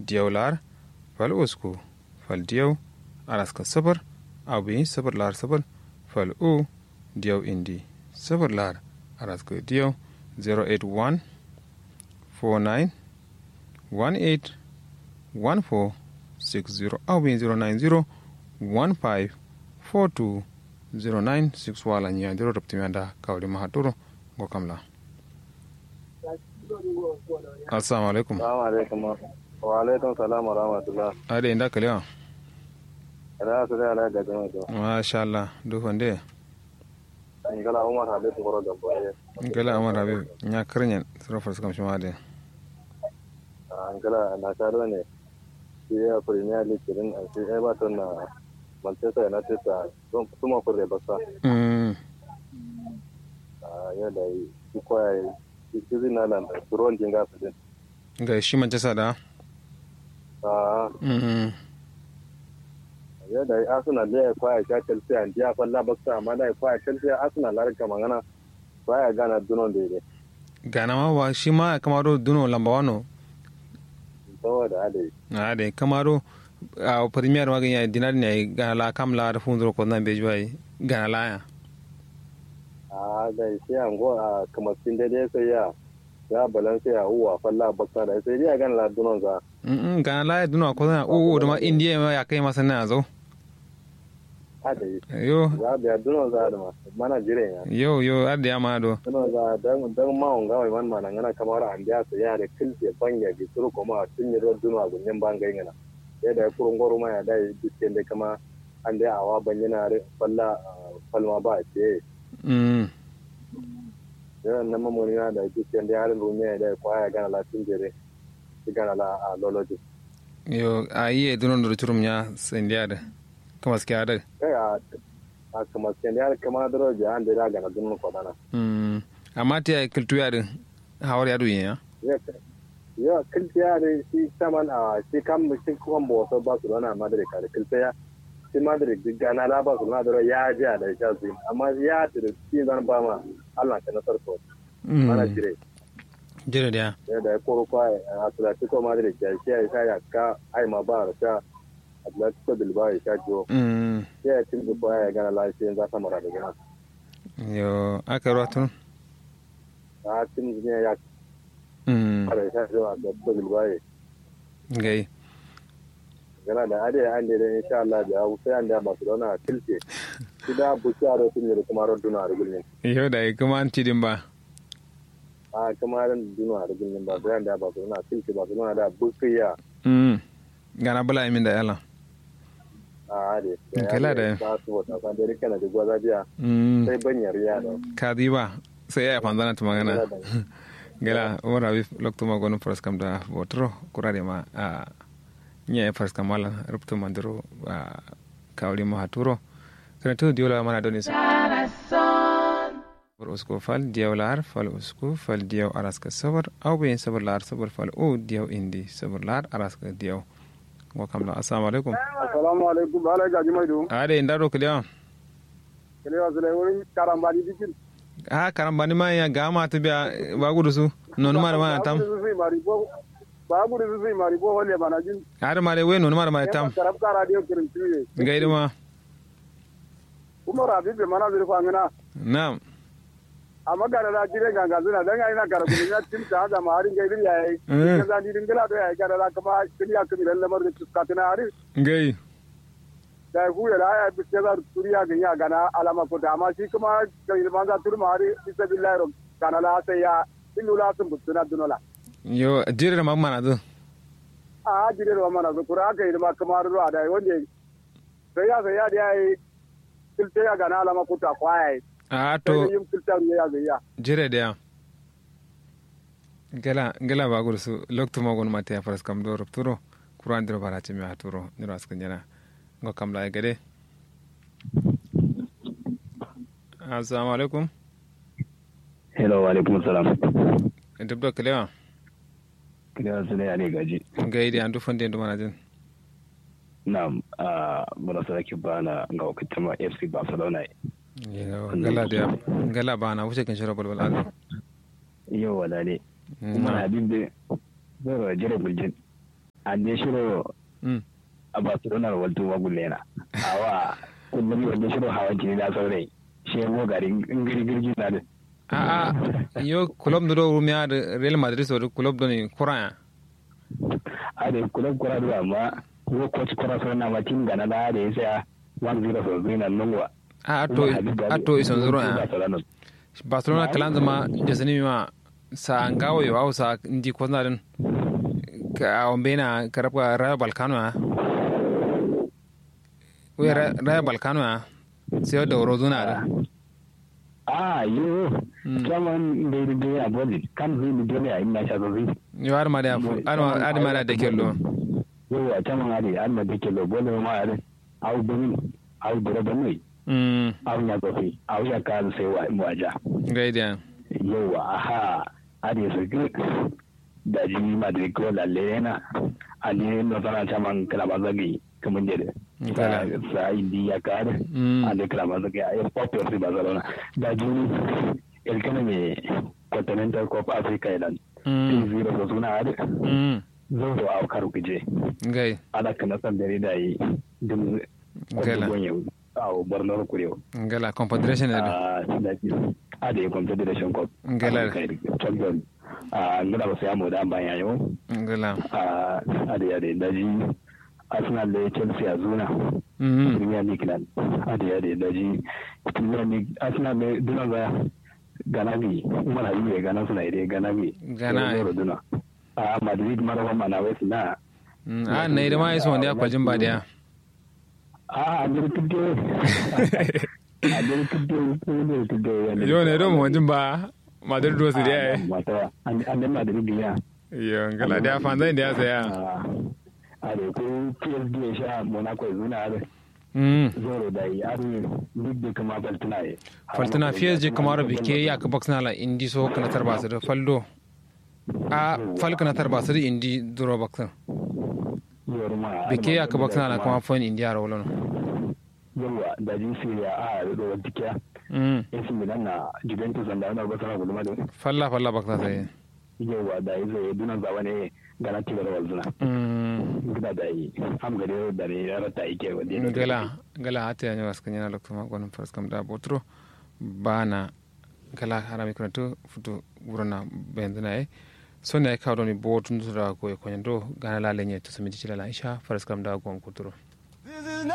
diyau lar fal usku fal diyau araska sabar abu sabar lar sabar fal u diyau indi sabar lar araska diyau 081 49 18 14 60 abu 090 15 42 09 wala ñandiro reptimenda kawli mahaturo go kamla assalamu alaikum Assalamu alaikum. Wa alaikum salam wa rahmatullah. ade inda kalewa Ina su da ala ga jama'a to. masha Allah du fande In gala Umar Habib Goro da boye. gala amar habib nya karnyen sarfar suka shi made An gala na tare ne. Shi ya Premier League din an shi Everton na Manchester United ta don kuma fure basa. mm Ah ya da yi shi koya shi shi na nan da turon jinga su din. ga shi manchester da Ah mm ya da yi Arsenal ne ya koya sha Chelsea an jiya falla basa amma da ya koya Chelsea Arsenal la rika magana. Baya gana dunon daidai. gana ma wa shi ma kamaro duno lamba wano Saboda adai. ade kamaro a premier ma ganya dinar ne gana la kamla da funzuro ko nan bejuwa gana la ya a da sai an go a kamar sun daidai sai ya ya balansa ya uwa falla bakka da sai dai a gan ladunan za mm gana la duno ko na o da ma india ma ya kai masa na zo a da yi yo za biya dunan za da ma mana jire ya yo yo adda ya ma do dunan za dan dan ma on gawai man mana ngana kamar an biya sai ya da kilse banya bi turu kuma tun yi ruwan dunan gunyen bangai ngana ya da kurun goro ma ya da yi dukkan da kama an da awa banyana falla falma ba ce mm yawan nan mamoni na da dukkan da yarin rumiya da kwaya gana latin jere shi gana la a loloji yo a yi dunon da churum ya sendia da kama ske ada kai a a kamar sai ya kama daro da an da gana dun ko dana mm amma ta kultu ya da hawar ya duyin ya ya ya kiltiya da shi saman a shi kam shi kuma bo so ba su dana madrid ka da kiltiya shi madrid duk gana la ba su na daro ya ji da sha su amma ya da shi zan ba ma Allah ka nasar ko mana jire jira da ya da ko ko a Atletico Madrid ya shi ya ya ka ai ma ba ta Atletico Bilbao ya sha jo mm ya tin ko ya gana la shi za ta mara da gana yo aka ruwa tun a tin ne ya mm kare sha jo Atletico Bilbao gai gana da ade an da insha Allah da sai an da Barcelona tilke shi da buciya da sun yi kuma roduna da gulmin yo da kuma an tidin ba a kuma ran duna da gulmin ba sai an da Barcelona tilke Barcelona da buciya mm gana bala min da yala a ade Kala da- ba su wata kan da rike na da gwaza biya mm sai banyar ya da ka di ba sai ya fanzana ta magana gala umar habib lokto ma gonu pras kam da botro kurade ma a nya pras kam mala rupto mandiro a kawli ma haturo kana to diola mana doni sa bar usko fal diyaw lar fal usko fal diyaw araska sabar aw be sabar lar sabar fal o diyaw indi sabar lar araska diyaw wa kamla assalamu alaikum assalamu alaikum ala gaji mai do ade ndaro kliya kele wa zule wurin karambani dikin ha karambani ma ya gama to biya bagudu su non ma ma tam babu da zai mari bo wale bana jin har ma de we non ma ma tam karab ka radio kirin tiye gaida ma kuma rabi be mana zai fa ngana na'am amma gara da jire ganga zuna dan ai na gara kun ya tin ta da mari ga irin yayi Eh. ga zani din gala da yayi gara da kuma kiriya kiri dan lamar da tuska tana ari gai da ku ya ya bi ce za turiya ga ya gana alama ko da amma shi kuma ga ilman za turma ari bisa billahi ro kana la sai ya illula sun butuna dunola yo jere ma mana do a jire ro mana zo kura ka ilma kamar ro da wanda sai ya sai ya da yayi kilte ya gana alama ko ta kwaya a to to yin kilta ya ga ya jere da gala gala ba gudu su lokto ma gon mate ya faras kam do rupturo kuran diro bara ce mi haturo niro askan jana ngo kam la gade assalamu alaikum Hello, wa alaikum salam. dubdo kelewa Kira su ne ne gaji. gaidi andu fonde ndu mana jin Na a muna sarki bana ga wakilcin ma FC Barcelona. yo gala da gala ba na wuce kan shiro balbal ado Yau wala ne. Kuma na abin da zai jira guljin. ande shiro mm a barcelona waltu magulena awa kullum wanda shiro hawan jini na saurai shi mo garin ngiri girgi na da a a yo club do rumia de real madrid so club do ni kuran a da kulab kura da amma ko coach kura sauran na matin gana da da ya saya 1-0 so zai nan nungwa a to a to ison zuro a barcelona kalan zama jasani ma sa ngawo yo au sa ndi ko na den ka ombena karabka rayo balkano a we rayo balkano a sai da rozuna da a yo kaman da da ya boli kan zai da dole a ina sha zai yo har ma da har ma da kello yo a kaman ari an da kello bole ma ari au bani au dora bani mm au ya gofi au ya kan sai wa mu aja gaida yo aha ari su da ji madrid ko lalle na ali no sana chaman kala bazagi kamun jere sa indi ya kare ande kala bazagi ay pop si barcelona da ji el kana me continental cup africa ilan zero so suna ade zo so aw karu kije gai ala kana san dare da yi dum gala aw borno ko rew gala confederation ne ah da ji ade confederation cup gala champion a ngada ba sai mu da ban yayo gala a ade ade daji arsenal da chelsea a zuna mm premier league nan ade ade daji premier league arsenal da duna ba gana bi umar habibu ya gana suna ide gana bi Gana. Zoro duna a madrid mara ba mana wai suna a na ida ma iso wanda ya kwaljin ba da a a dir tudde a dir tudde ko dir tudde yo ne do mo wajin ba madrid do su da mata an an madrid biya yo gala da fan zai da ya saya a da ko psd ya sha monaco ya zuna da mm zoro da yi ari duk da kama faltuna ya faltana PSG kamar bike ya ka box nala indi so kana tarba su da faldo a fal kana tarba su da indi duro box bike ya ka box nala kuma fon indi ara wala yawa da ji siriya a da wadda kiya mm AC Milan na Juventus da ana ba sana guduma da falla falla box sai yawa da yi zai dunan zawa ne gana tibar walzuna mm gida da yi ham gare da ne ya rata ike wadda ya gala gala hata ya nyawas kanyana lokto ma gonon fars kam da botro bana gala harami kranto futu burana bendana e sonna e kawdo ni botun dura ko e konyando gana la lenye to sumi dicila la isha fars kam da gon kuturo